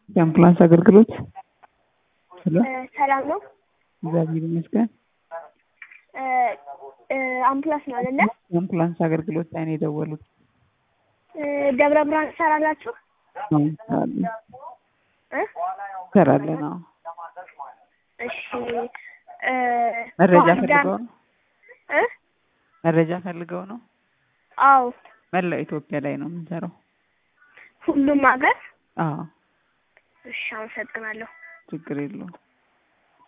የአምቡላንስ አገልግሎት ሄሎ ሰላም ነው። እግዚአብሔር ይመስገን። እ እ አምቡላንስ ነው አይደለ? የአምቡላንስ አገልግሎት ላይ ነው የደወሉት። እ ደብረ ብርሃን ትሰራላችሁ? አዎ፣ እንሰራለን እ እንሰራለን። አዎ። እሺ እ መረጃ ባህር ዳር- ፈልገው ነው እ መረጃ ፈልገው ነው። አዎ መላው ኢትዮጵያ ላይ ነው የምንሰራው። ሁሉም ሀገር። አዎ፣ እሺ አመሰግናለሁ። ችግር የለውም።